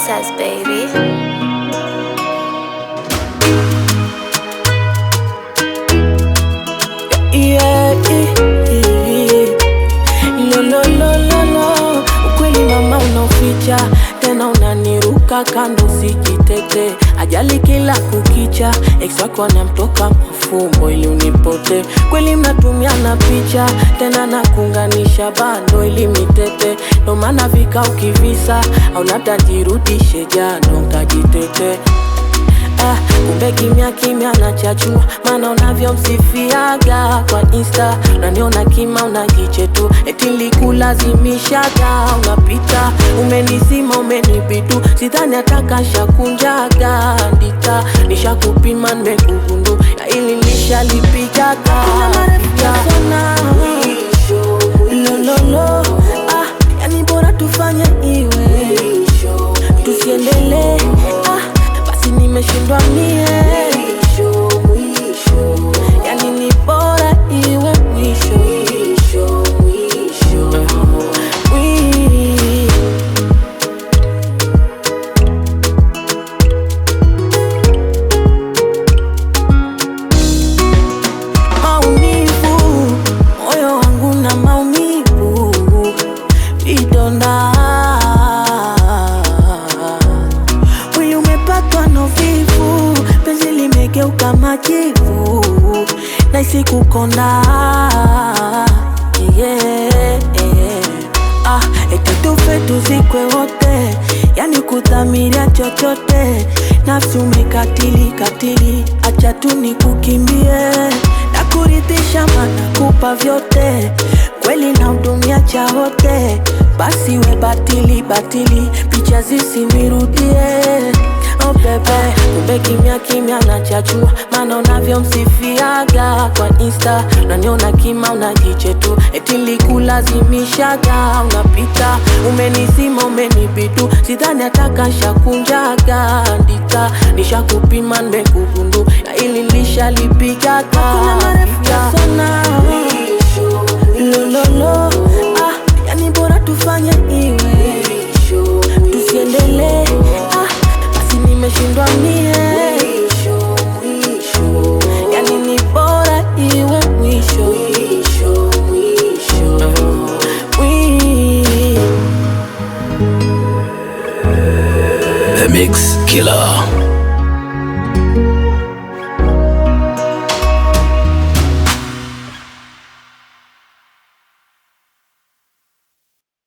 princess, baby. Yeah, yeah, yeah. Lo, lo, lo, lo, lo. Ukweli mama unaoficha tena unaniruka kando sijitete ajali kila kukicha ex wako anamtoka mafumbo ili unipote kweli mnatumiana picha tena nakunganisha bando ili mitete ndo maana vika ukivisa au labda jirudishe jano nkajitete Ah, kumbe kimya kimya nachachua, maana unavyomsifiaga kwa insta, unaniona kima unajichetu, eti nilikulazimishaga, unapita umenizima, umenibidu, sidhani atakashakunjaga ndita, nishakupima nimekugundu, ya ili nishalipigaga lololo, ah, yani bora tufanye iwe tusiendelee ah, basi nimeshindwa mie yani ni bora iwe mwisho Wi- maumivu moyo wangu na maumivu vidonda mwili umepatwa na uvivu penzi limegeuka majivu naisi kukonda yeah. ah, eti tufe tuzikwe wote yani kudhamiria chochote nafsi umekatili katili acha tu nikukimbie na kuridhisha mana kupa vyote kweli na hudumia cha wote basi we batili batili picha zisinirudie Oh bebe, kumbe kimya kimya nachachua, maana unavyomsifiaga kwa insta, unaniona kima unajichetu, eti nilikulazimishaga, unapita umenizima, umenibidu, sidhani atakashakunjaga ndita, nishakupima nimekugundu, na ili nishalipigaga Hakuna marefu ya sana lololo, ah, yani bora tufanye iwe tusiendelee ah, basi nimeshindwa mie yani ni bora iwe mwisho Wi- The Mix Killer.